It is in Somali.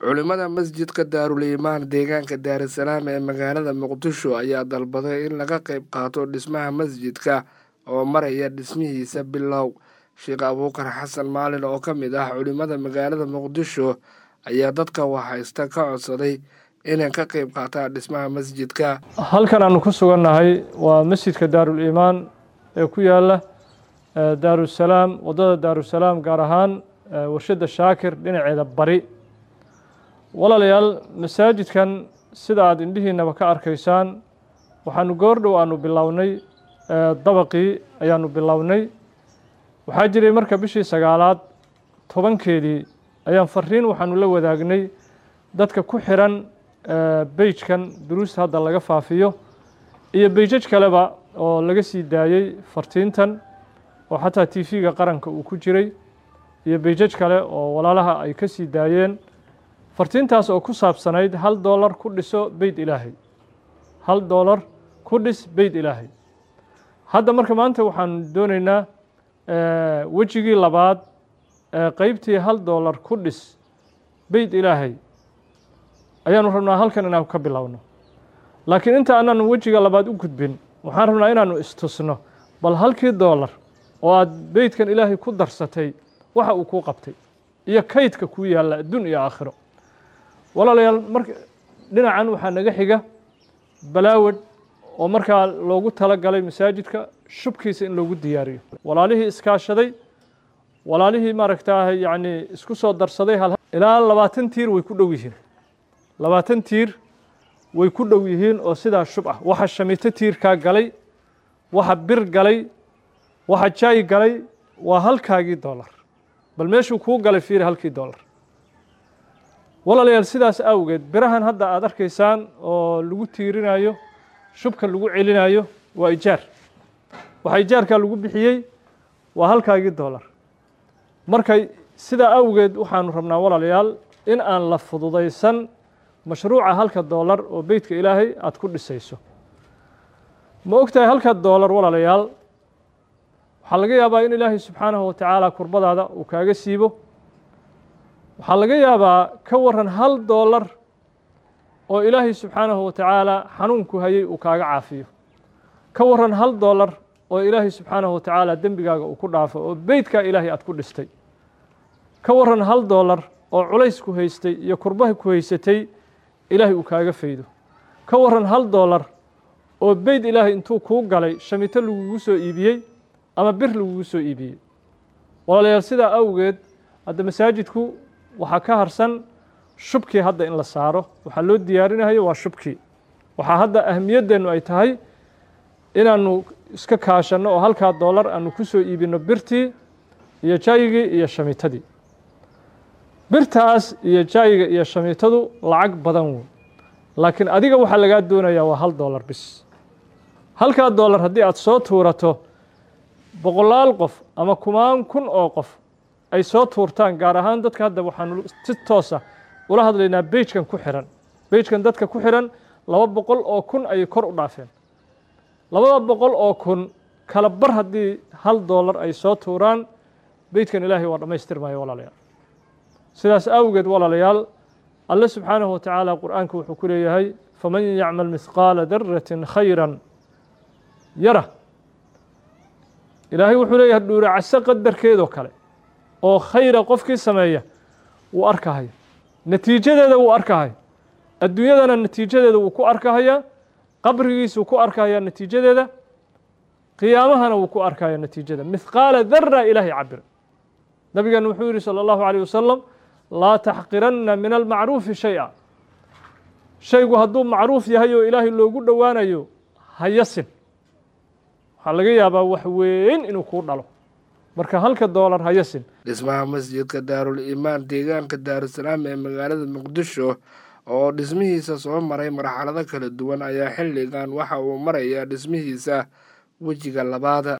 culimada masjidka daarul iimaan deegaanka daarisalaam ee magaalada muqdisho ayaa dalbaday in laga qayb qaato dhismaha masjidka oo maraya dhismihiisa bilow sheekh abuukar xasan maalin oo ka mid ah culimada magaalada muqdisho ayaa dadka waxhaysta ka codsaday inay ka qayb qaataan dhismaha masjidka halkan aanu ku sugannahay waa masjidka daarul iimaan ee ku yaala daarusalaam waddada daarusalaam gaar ahaan warshadda shaakir dhinaceeda bari walaalayaal masaajidkan sida aada indhihiinaba ka arkaysaan waxaanu goordhow aanu bilownay dabaqii ayaanu bilownay waxaa jiray marka bishii sagaalaad tobankeedii ayaan fariin waxaanu la wadaagnay dadka ku xiran beijkan duruusta hadda laga faafiyo iyo beijaj kaleba oo laga sii daayey fartiintan oo xataa t v-ga qaranka uu ku jiray iyo beijaj kale oo walaalaha ay ka sii daayeen fartiintaas oo ku saabsanayd hal doolar ku dhiso beyt ilaahay hal doolar ku dhis beyt ilaahay hadda marka maanta waxaanu dooneynaa wejigii labaad qeybtii hal doolar ku dhis beyt ilaahay ayaanu rabnaa halkan inaanu ka bilowno laakiin inta anaanu wejiga labaad u gudbin waxaan rabnaa inaanu istusno bal halkii doolar oo aada beytkan ilaahay ku darsatay waxa uu kuu qabtay iyo kaydka kuu yaalla adduun iyo aakhiro walaalayaal marka dhinacan waxaa naga xiga balaawad oo markaa loogu tala galay masaajidka shubkiisa in loogu diyaariyo walaalihii iskaashaday walaalihii maaragtaa yacni isku soo darsaday hal ilaa labaatan tiir way ku dhow yihiin labaatan tiir way ku dhow yihiin oo sidaa shub ah waxa shamito tiirkaa galay waxa bir galay waxa jaay galay waa halkaagii doolar bal meeshuu kuu galay fiiri halkii doolar walaalayaal sidaas awgeed birahan hadda aada arkaysaan oo lagu tiirinayo shubka lagu celinayo waa ijaar waxa ijaarkaa lagu bixiyey waa halkaagii doolar markay sidaa awgeed waxaanu rabnaa walaalayaal in aan la fududaysan mashruuca halka doolar oo beytka ilaahay aada ku dhisayso ma og tahay halka doolar walaalayaal waxaa laga yaabaa in ilaahay subxaanahu watacaala kurbadaada uu kaaga siibo waxaa laga yaabaa ka waran hal doolar oo ilaahay subxaanahu watacaala xanuunku hayay uu kaaga caafiyo ka waran hal doolar oo ilaahay subxaanahu watacaala dembigaaga uu ku dhaafo oo beytkaa ilaahay aad ku dhistay ka waran hal doolar oo culays ku haystay iyo kurbaha ku haysatay ilaahay uu kaaga faydo ka waran hal doolar oo beyt ilaahay intuu kuu galay shamito lagugu soo iibiyey ama bir lagugu soo iibiyey walaalayaal sidaa awgeed hadda masaajidku waxaa ka harsan shubkii hadda in la saaro waxaa loo diyaarinayo waa shubkii waxaa hadda ahmiyadeennu ay tahay inaanu iska kaashanno oo halkaa doolar aanu ku soo iibinno birtii iyo jaayigii iyo shamitadii birtaas iyo jaayiga iyo shamitadu lacag badan wey laakiin adiga waxaa lagaa doonayaa waa hal doolar bis halkaa doolar haddii aada soo tuurato boqolaal qof ama kumaan kun oo qof ay soo tuurtaan gaar ahaan dadka hadda waxaanu si toosa ula hadlaynaa beijkan ku xiran beijkan dadka ku xiran laba boqol oo kun ayay kor u dhaafeen labada boqol oo kun kala bar haddii hal doolar ay soo tuuraan beytkan ilaahay waa dhammaystirmaya walaalayaal sidaas awgeed walaalayaal alle subxaanahu watacaala qur-aanka wuxuu ku leeyahay faman yacmal mihqaala daratin khayran yara ilaahay wuxuu leeyahay dhuuracaso qadarkeedoo kale oo khayra qofkii sameeya wuu arkahaya natiijadeeda wuu arkahaya adduunyadana natiijadeeda wuu ku arkahaya qabrigiisuu ku arkahaya natiijadeeda qiyaamahana wuu ku arkaya natiijada mihqaala dara ilaahay cabira nabigeena wuxuu yihi salى اllahu عalيه wasalam laa taxqiranna min almacruufi shay-a shaygu hadduu macruuf yahay oo ilaahay loogu dhowaanayo hayasin waxaa laga yaabaa wax weyn inuu kuu dhalo marka halka doolar hayasin dhismaha masjidka daarul iimaan deegaanka daarusalaam ee magaalada muqdisho oo dhismihiisa soo maray marxalado kala duwan ayaa xilligan waxa uu marayaa dhismihiisa wejiga labaada